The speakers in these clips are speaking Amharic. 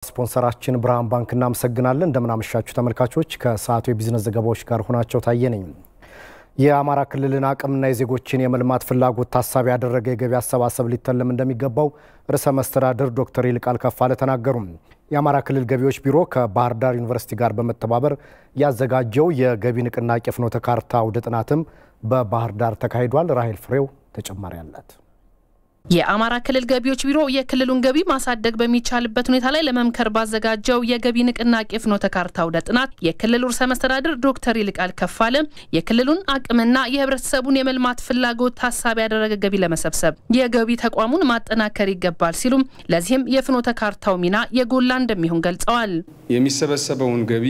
ስፖንሰራችን ብርሃን ባንክ እናመሰግናለን። እንደምናመሻችሁ ተመልካቾች፣ ከሰዓቱ የቢዝነስ ዘገባዎች ጋር ሆናቸው ታየ ነኝ። የአማራ ክልልን አቅምና የዜጎችን የመልማት ፍላጎት ታሳቢ ያደረገ የገቢ አሰባሰብ ሊተለም እንደሚገባው ርዕሰ መስተዳድር ዶክተር ይልቃል ከፋለ ተናገሩም። የአማራ ክልል ገቢዎች ቢሮ ከባህር ዳር ዩኒቨርሲቲ ጋር በመተባበር ያዘጋጀው የገቢ ንቅናቄ ፍኖተ ካርታ አውደ ጥናትም በባህር ዳር ተካሂዷል። ራሄል ፍሬው ተጨማሪ አላት። የአማራ ክልል ገቢዎች ቢሮ የክልሉን ገቢ ማሳደግ በሚቻልበት ሁኔታ ላይ ለመምከር ባዘጋጀው የገቢ ንቅናቄ ፍኖተ ካርታ አውደ ጥናት የክልሉ ርዕሰ መስተዳድር ዶክተር ይልቃል ከፋለ የክልሉን አቅምና የሕብረተሰቡን የመልማት ፍላጎት ታሳቢ ያደረገ ገቢ ለመሰብሰብ የገቢ ተቋሙን ማጠናከር ይገባል ሲሉም ለዚህም የፍኖተ ካርታው ሚና የጎላ እንደሚሆን ገልጸዋል። የሚሰበሰበውን ገቢ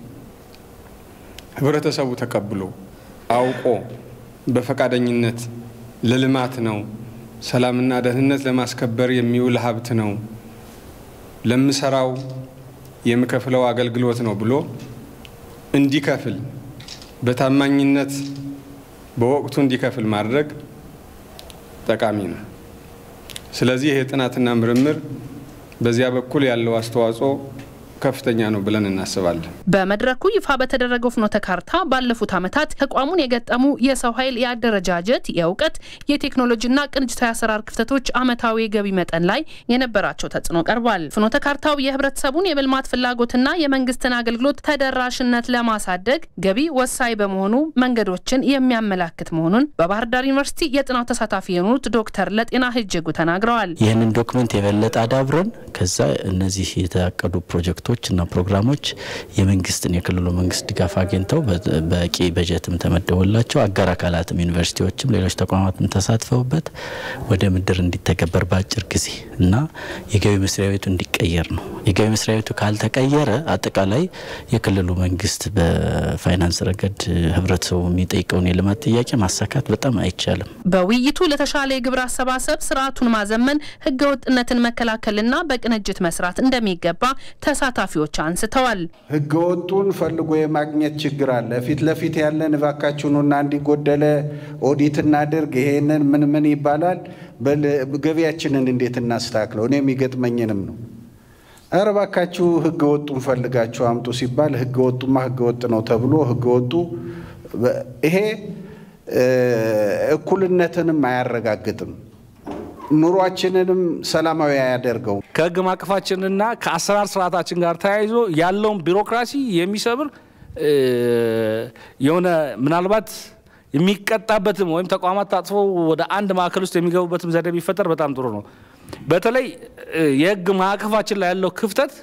ሕብረተሰቡ ተቀብሎ አውቆ በፈቃደኝነት ለልማት ነው ሰላምና ደህንነት ለማስከበር የሚውል ሀብት ነው፣ ለምሰራው የምከፍለው አገልግሎት ነው ብሎ እንዲከፍል በታማኝነት በወቅቱ እንዲከፍል ማድረግ ጠቃሚ ነው። ስለዚህ ይህ ጥናትና ምርምር በዚያ በኩል ያለው አስተዋጽኦ ከፍተኛ ነው ብለን እናስባለን። በመድረኩ ይፋ በተደረገው ፍኖተ ካርታ ባለፉት ዓመታት ተቋሙን የገጠሙ የሰው ኃይል የአደረጃጀት፣ የእውቀት፣ የቴክኖሎጂና ቅንጅታዊ አሰራር ክፍተቶች ዓመታዊ የገቢ መጠን ላይ የነበራቸው ተጽዕኖ ቀርቧል። ፍኖተ ካርታው የህብረተሰቡን የመልማት ፍላጎትና የመንግስትን አገልግሎት ተደራሽነት ለማሳደግ ገቢ ወሳኝ በመሆኑ መንገዶችን የሚያመላክት መሆኑን በባህር ዳር ዩኒቨርሲቲ የጥናት ተሳታፊ የሆኑት ዶክተር ለጤና ህጅጉ ተናግረዋል። ይህንን ዶክመንት የበለጠ አዳብረን ከዛ እነዚህ የታቀዱ ፕሮጀክቶች እና ፕሮግራሞች የመንግስትን የክልሉ መንግስት ድጋፍ አግኝተው በቂ በጀትም ተመደቦላቸው አጋር አካላትም ዩኒቨርሲቲዎችም ሌሎች ተቋማትም ተሳትፈውበት ወደ ምድር እንዲተገበር በአጭር ጊዜ እና የገቢ መስሪያ ቤቱ እንዲቀየር ነው። የገቢ መስሪያ ቤቱ ካልተቀየረ አጠቃላይ የክልሉ መንግስት በፋይናንስ ረገድ ህብረተሰቡ የሚጠይቀውን የልማት ጥያቄ ማሳካት በጣም አይቻልም። በውይይቱ ለተሻለ የግብር አሰባሰብ ስርዓቱን ማዘመን፣ ህገወጥነትን መከላከልና በቅንጅት መስራት እንደሚገባ ተሳታፊዎች አንስተዋል። ህገወጡን ፈልጎ የማግኘት ችግር አለ። ፊት ለፊት ያለን እባካችሁኑና እንዲጎደለ ኦዲት እናድርግ፣ ይሄንን ምን ምን ይባላል፣ ገቢያችንን እንዴት እናስተካክለው፣ እኔ የሚገጥመኝንም ነው። ኧረ እባካችሁ ህገወጡን ፈልጋችሁ አምጡ ሲባል ህገወጡማ ህገወጥ ነው ተብሎ ህገወጡ ይሄ እኩልነትንም አያረጋግጥም ኑሯችንንም ሰላማዊ አያደርገው። ከህግ ማዕቀፋችንና ከአሰራር ስርዓታችን ጋር ተያይዞ ያለውን ቢሮክራሲ የሚሰብር የሆነ ምናልባት የሚቀጣበትም ወይም ተቋማት ታጥፎ ወደ አንድ ማዕከል ውስጥ የሚገቡበትም ዘዴ ቢፈጠር በጣም ጥሩ ነው። በተለይ የህግ ማዕቀፋችን ላይ ያለው ክፍተት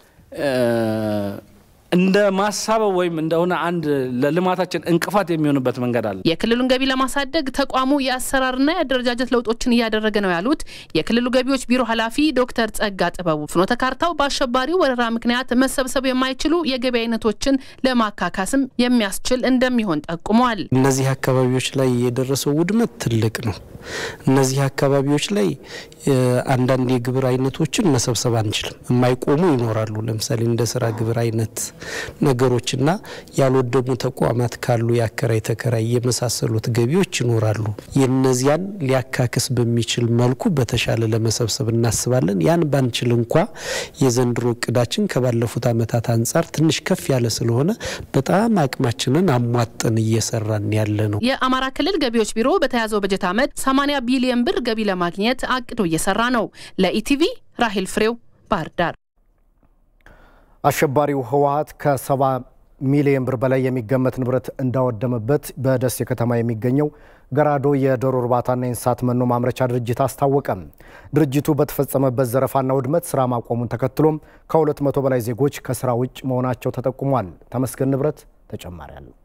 እንደ ማሳበብ ወይም እንደሆነ አንድ ለልማታችን እንቅፋት የሚሆንበት መንገድ አለ። የክልሉን ገቢ ለማሳደግ ተቋሙ የአሰራርና የአደረጃጀት ለውጦችን እያደረገ ነው ያሉት የክልሉ ገቢዎች ቢሮ ኃላፊ ዶክተር ጸጋ ጥበቡ ፍኖተ ካርታው በአሸባሪው ወረራ ምክንያት መሰብሰብ የማይችሉ የገቢ አይነቶችን ለማካካስም የሚያስችል እንደሚሆን ጠቁመዋል። እነዚህ አካባቢዎች ላይ የደረሰው ውድመት ትልቅ ነው። እነዚህ አካባቢዎች ላይ አንዳንድ የግብር አይነቶችን መሰብሰብ አንችልም። የማይቆሙ ይኖራሉ። ለምሳሌ እንደ ስራ ግብር አይነት ነገሮችና ያልወደሙ ተቋማት ካሉ የአከራይ ተከራይ የመሳሰሉት ገቢዎች ይኖራሉ። የነዚያን ሊያካክስ በሚችል መልኩ በተሻለ ለመሰብሰብ እናስባለን። ያን ባንችል እንኳ የዘንድሮ እቅዳችን ከባለፉት ዓመታት አንጻር ትንሽ ከፍ ያለ ስለሆነ በጣም አቅማችንን አሟጠን እየሰራን ያለ ነው። የአማራ ክልል ገቢዎች ቢሮ በተያዘው በጀት ዓመት 80 ቢሊዮን ብር ገቢ ለማግኘት አቅዶ እየሰራ ነው። ለኢቲቪ ራሄል ፍሬው ባህር ዳር። አሸባሪው ህወሓት ከሰባ ሚሊዮን ብር በላይ የሚገመት ንብረት እንዳወደመበት በደሴ ከተማ የሚገኘው ገራዶ የዶሮ እርባታና የእንስሳት መኖ ማምረቻ ድርጅት አስታወቀ። ድርጅቱ በተፈጸመበት ዘረፋና ውድመት ስራ ማቆሙን ተከትሎም ከ200 በላይ ዜጎች ከስራ ውጭ መሆናቸው ተጠቁሟል። ተመስገን ንብረት ተጨማሪ አለው።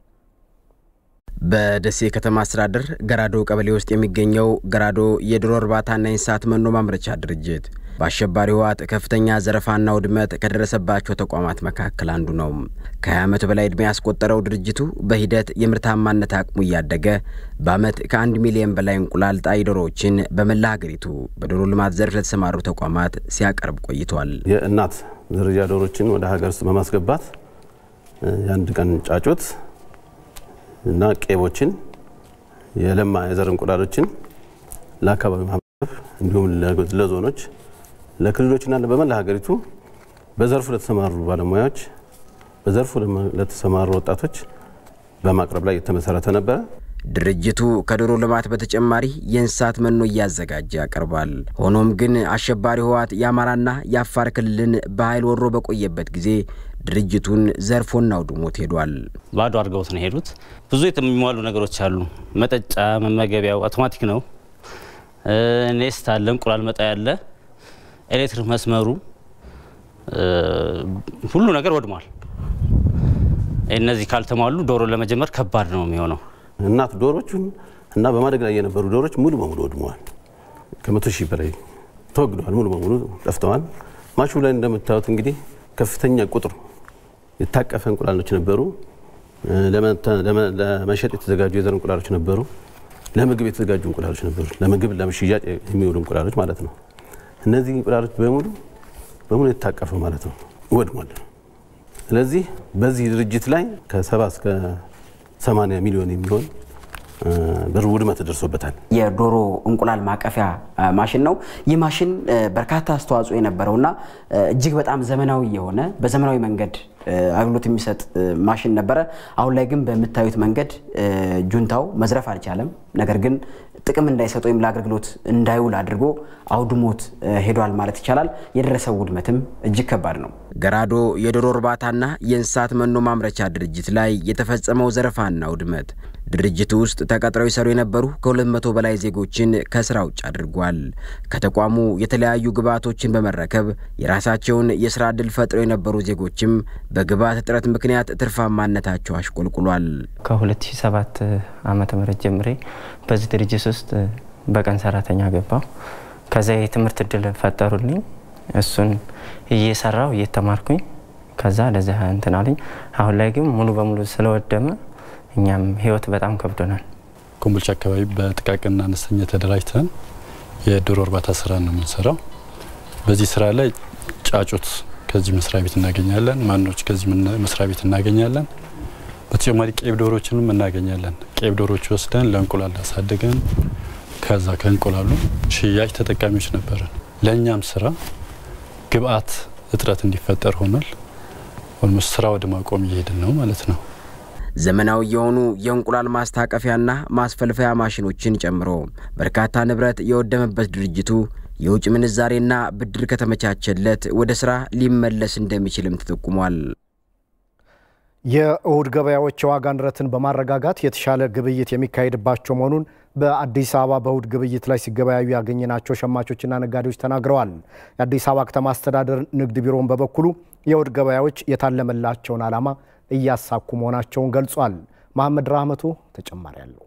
በደሴ ከተማ አስተዳደር ገራዶ ቀበሌ ውስጥ የሚገኘው ገራዶ የዶሮ እርባታና የእንስሳት መኖ ማምረቻ ድርጅት በአሸባሪ ህወሓት ከፍተኛ ዘረፋና ውድመት ከደረሰባቸው ተቋማት መካከል አንዱ ነው። ከ20 ዓመት በላይ ዕድሜ ያስቆጠረው ድርጅቱ በሂደት የምርታማነት አቅሙ እያደገ በዓመት ከአንድ ሚሊዮን በላይ እንቁላል ጣይ ዶሮዎችን በመላ ሀገሪቱ በዶሮ ልማት ዘርፍ ለተሰማሩ ተቋማት ሲያቀርብ ቆይቷል። የእናት ዝርያ ዶሮችን ወደ ሀገር ውስጥ በማስገባት የአንድ ቀን ጫጩት እና ቄቦችን የለማ የዘር እንቁላሎችን ለአካባቢ ማህበረሰብ እንዲሁም ለዞኖች ለክልሎችና በመላ ሀገሪቱ በዘርፉ ለተሰማሩ ባለሙያዎች፣ በዘርፉ ለተሰማሩ ወጣቶች በማቅረብ ላይ የተመሰረተ ነበረ። ድርጅቱ ከዶሮ ልማት በተጨማሪ የእንስሳት መኖ እያዘጋጀ ያቀርባል። ሆኖም ግን አሸባሪ ህወሓት የአማራና የአፋር ክልልን በኃይል ወሮ በቆየበት ጊዜ ድርጅቱን ዘርፎና አውድሞት ሄዷል። ባዶ አድርገውት ነው የሄዱት። ብዙ የሚሟሉ ነገሮች አሉ። መጠጫ፣ መመገቢያው አውቶማቲክ ነው። ኔስት አለ፣ እንቁላል መጣ ያለ፣ ኤሌክትሪክ መስመሩ፣ ሁሉ ነገር ወድሟል። እነዚህ ካልተሟሉ ዶሮ ለመጀመር ከባድ ነው የሚሆነው። እናት ዶሮቹን እና በማደግ ላይ የነበሩ ዶሮች ሙሉ በሙሉ ወድመዋል። ከመቶ ሺህ በላይ ተወግደዋል፣ ሙሉ በሙሉ ጠፍተዋል። ማሹ ላይ እንደምታዩት እንግዲህ ከፍተኛ ቁጥር የታቀፈ እንቁላሎች ነበሩ። ለመሸጥ የተዘጋጁ የዘር እንቁላሎች ነበሩ። ለምግብ የተዘጋጁ እንቁላሎች ነበሩ። ለምግብ ለሽያጭ የሚውሉ እንቁላሎች ማለት ነው። እነዚህ እንቁላሎች በሙሉ በሙሉ የታቀፈ ማለት ነው ወድሟል። ስለዚህ በዚህ ድርጅት ላይ ከሰባ እስከ 80 ሚሊዮን የሚሆን ብር ውድመት ደርሶበታል። የዶሮ እንቁላል ማቀፊያ ማሽን ነው። ይህ ማሽን በርካታ አስተዋጽኦ የነበረውና እጅግ በጣም ዘመናዊ የሆነ በዘመናዊ መንገድ አገልግሎት የሚሰጥ ማሽን ነበረ። አሁን ላይ ግን በምታዩት መንገድ ጁንታው መዝረፍ አልቻለም። ነገር ግን ጥቅም እንዳይሰጥ ወይም ለአገልግሎት እንዳይውል አድርጎ አውድሞት ሄዷል ማለት ይቻላል። የደረሰው ውድመትም እጅግ ከባድ ነው። ገራዶ የዶሮ እርባታና የእንስሳት መኖ ማምረቻ ድርጅት ላይ የተፈጸመው ዘረፋና ውድመት ድርጅቱ ውስጥ ተቀጥረው ይሰሩ የነበሩ ከ200 በላይ ዜጎችን ከስራ ውጭ አድርጓል። ከተቋሙ የተለያዩ ግብዓቶችን በመረከብ የራሳቸውን የስራ ዕድል ፈጥረው የነበሩ ዜጎችም በግብዓት እጥረት ምክንያት ትርፋማነታቸው አሽቆልቁሏል። ከ2007 ዓመተ ምህረት ጀምሬ በዚህ ድርጅት ውስጥ በቀን ሰራተኛ ገባው። ከዛ የትምህርት እድል ፈጠሩልኝ። እሱን እየሰራው እየተማርኩኝ ከዛ ለዚህ እንትን አለኝ። አሁን ላይ ግን ሙሉ በሙሉ ስለወደመ እኛም ህይወት በጣም ከብዶናል። ኮምቦልቻ አካባቢ በጥቃቅንና አነስተኛ ተደራጅተን የዶሮ እርባታ ስራ ነው የምንሰራው። በዚህ ስራ ላይ ጫጩት ከዚህ መስሪያ ቤት እናገኛለን፣ ማኖች ከዚህ መስሪያ ቤት እናገኛለን። በተጨማሪ ቄብ ዶሮችንም እናገኛለን። ቄብ ዶሮች ወስደን ለእንቁላል አሳድገን ከዛ ከእንቁላሉ ሽያጭ ተጠቃሚዎች ነበረን። ለእኛም ስራ ግብአት እጥረት እንዲፈጠር ሆኗል። ኦልሞስት ስራ ወደ ማቆም እየሄድን ነው ማለት ነው። ዘመናዊ የሆኑ የእንቁላል ማስታቀፊያና ማስፈልፈያ ማሽኖችን ጨምሮ በርካታ ንብረት የወደመበት ድርጅቱ የውጭ ምንዛሬና ብድር ከተመቻቸለት ወደ ስራ ሊመለስ እንደሚችልም ተጠቁሟል። የእሁድ ገበያዎች የዋጋ ንረትን በማረጋጋት የተሻለ ግብይት የሚካሄድባቸው መሆኑን በአዲስ አበባ በእሁድ ግብይት ላይ ሲገበያዩ ያገኘናቸው ሸማቾችና ነጋዴዎች ተናግረዋል። የአዲስ አበባ ከተማ አስተዳደር ንግድ ቢሮውን በበኩሉ የእሁድ ገበያዎች የታለመላቸውን ዓላማ እያሳኩ መሆናቸውን ገልጿል። መሐመድ ራህመቱ ተጨማሪ አለው።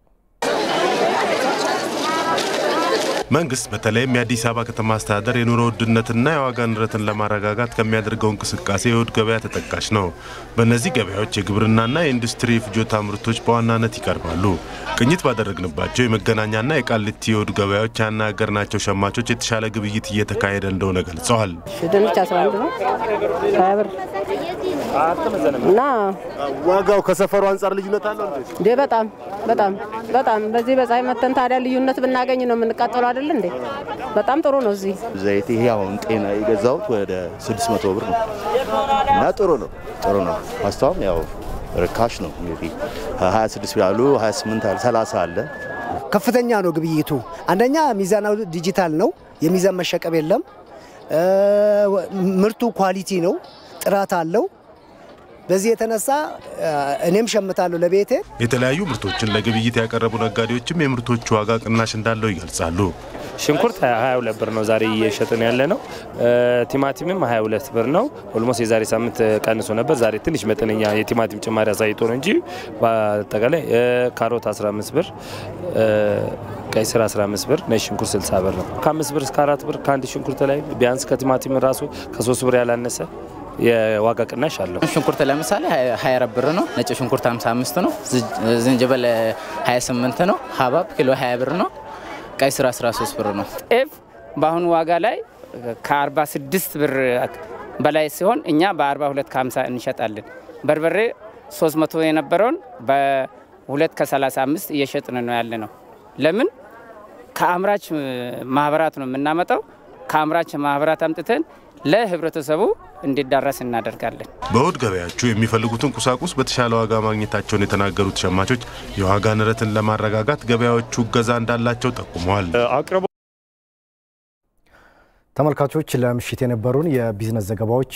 መንግስት በተለይም የአዲስ አበባ ከተማ አስተዳደር የኑሮ ውድነትና የዋጋ ንረትን ለማረጋጋት ከሚያደርገው እንቅስቃሴ የእሁድ ገበያ ተጠቃሽ ነው። በእነዚህ ገበያዎች የግብርናና የኢንዱስትሪ ፍጆታ ምርቶች በዋናነት ይቀርባሉ። ቅኝት ባደረግንባቸው የመገናኛና የቃሊቲ የእሁድ ገበያዎች ያናገርናቸው ሸማቾች የተሻለ ግብይት እየተካሄደ እንደሆነ ገልጸዋል። ድንች 11 ነው ሀያ ብር እና ዋጋው ከሰፈሩ አንጻር ልዩነት አለው እንዴ? በጣም በጣም በጣም በዚህ በፀሐይ መተን ታዲያ ልዩነት ብናገኝ ነው የምንቃጠለው አይደል እንዴ? በጣም ጥሩ ነው። እዚህ ዘይት ይሄ አሁን ጤና የገዛሁት ወደ 600 ብር ነው እና ጥሩ ነው ጥሩ ነው። ፓስታውም ያው ርካሽ ነው እንግዲህ 26 ያሉ 28 አለ 30 አለ። ከፍተኛ ነው ግብይቱ። አንደኛ ሚዛናዊ ዲጂታል ነው፣ የሚዛን መሸቀብ የለም። ምርቱ ኳሊቲ ነው፣ ጥራት አለው። በዚህ የተነሳ እኔም ሸምታለሁ ለቤቴ። የተለያዩ ምርቶችን ለግብይት ያቀረቡ ነጋዴዎችም የምርቶቹ ዋጋ ቅናሽ እንዳለው ይገልጻሉ። ሽንኩርት 22 ብር ነው ዛሬ እየሸጥን ያለ ነው። ቲማቲምም 22 ብር ነው። ኦልሞስት የዛሬ ሳምንት ቀንሶ ነበር። ዛሬ ትንሽ መጠነኛ የቲማቲም ጭማሪ አሳይቶ ነው እንጂ በአጠቃላይ ካሮት 15 ብር፣ ቀይ ስር 15 ብር፣ ነጭ ሽንኩርት 60 ብር ነው። ከአምስት ብር እስከ አራት ብር ከአንድ ሽንኩርት ላይ ቢያንስ ከቲማቲም ራሱ ከሶስት ብር ያላነሰ የዋጋ ቅናሽ አለው። ሽንኩርት ለምሳሌ 24 ብር ነው። ነጭ ሽንኩርት 55 ነው። ዝንጅብል 28 ነው። ሀባብ ኪሎ 20 ብር ነው። ቀይ ስር 13 ብር ነው። ጤፍ በአሁኑ ዋጋ ላይ ከ46 ብር በላይ ሲሆን እኛ በ42 ከ50 እንሸጣለን። በርበሬ 300 የነበረውን በ2 ከ35 እየሸጥን ነው ያለ ነው። ለምን ከአምራች ማህበራት ነው የምናመጣው። ከአምራች ማህበራት አምጥተን ለህብረተሰቡ እንዲዳረስ እናደርጋለን። በእሁድ ገበያዎቹ የሚፈልጉትን ቁሳቁስ በተሻለ ዋጋ ማግኘታቸውን የተናገሩት ሸማቾች የዋጋ ንረትን ለማረጋጋት ገበያዎቹ እገዛ እንዳላቸው ጠቁመዋል። ተመልካቾች ለምሽት የነበሩን የቢዝነስ ዘገባዎች